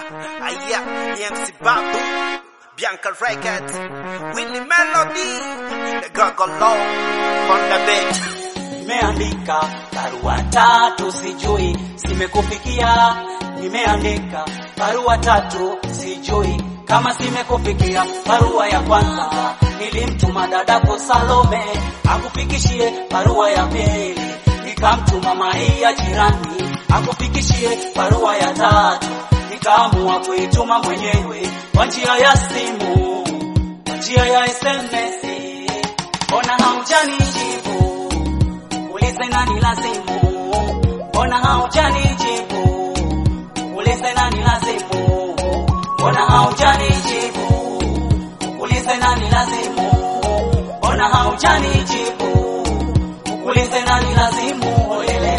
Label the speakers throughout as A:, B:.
A: Aya, EMC Babu, Bianca Records, Willie Melody, the Gogolo, on the beat.
B: Nimeandika barua tatu, sijui zimekufikia. Nimeandika barua tatu, sijui kama zimekufikia. Barua ya kwanza nilimtuma dadako Salome akufikishie. Barua ya pili nikamtuma Maia jirani akufikishie. Barua ya tatu nikaamua kuituma mwenyewe kwa njia ya simu, kwa njia ya SMS. Mbona haujanijibu? Ulize nani lazimu, mbona haujanijibu? Ulize nani lazimu, mbona haujanijibu? Ulize nani lazimu, mbona haujanijibu? Ulize nani lazimu, olelele.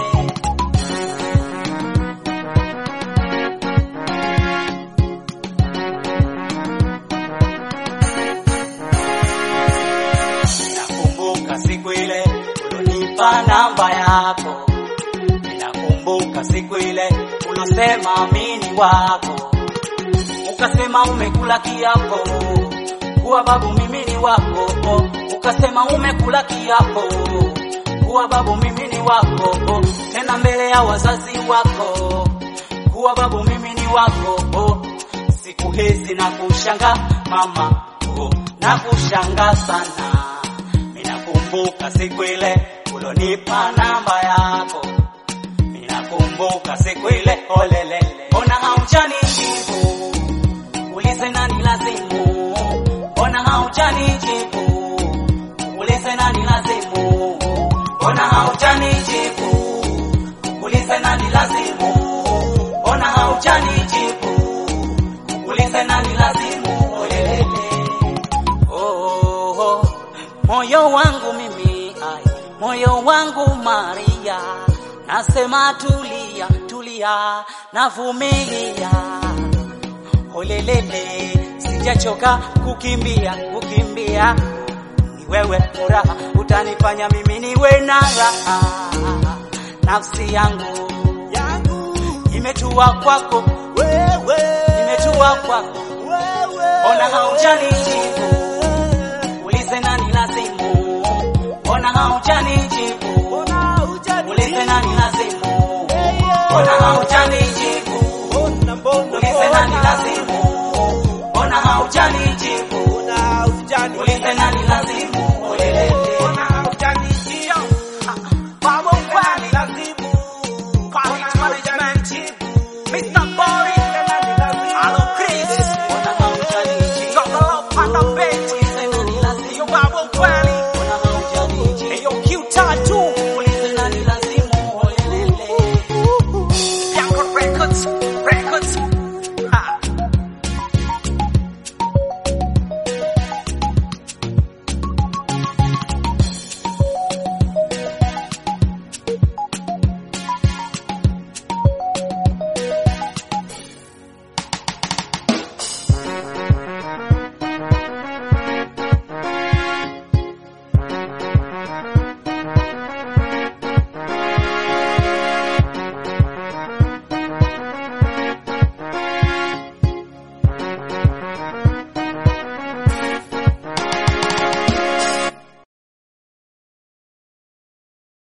B: Nakumbuka siku ile ulonipa namba yako, ninakumbuka siku ile ulosema mini wako, ukasema umekula kiapo kuwa babu mimi ni wako, ukasema umekula kiapo kuwa babu mimi ni wako, tena mbele ya wazazi wako kuwa babu mimi ni wako. Siku hizi na kushanga mama, oh, na kushanga sana. Minakumbuka siku ile ulonipa namba yako, minakumbuka siku ile olelele, ona haujanijibu, ulize nani lazimu, ona haujanijibu, ulize nani lazimu, ona haujanijibu, ulize nani lazimu, ona haujanijibu, ulize nani lazimu, olelele. Oh, oh, moyo wangu mimi ai, moyo wangu Maria, nasema tulia, tulia, navumilia. Olelele, sijachoka kukimbia, kukimbia. Ni wewe furaha, utanifanya mimi niwe na raha. Nafsi yangu imetua kwako,
A: Wewe,
B: imetua kwako,
A: wewe,
B: ona haujanijibu ulize nani lazimu, ona haujanijibu, ulize nani lazimu, ona haujanijibu, ulize nani lazimu, ona haujanijibu, ulize nani lazimu, olelele.
A: Mr.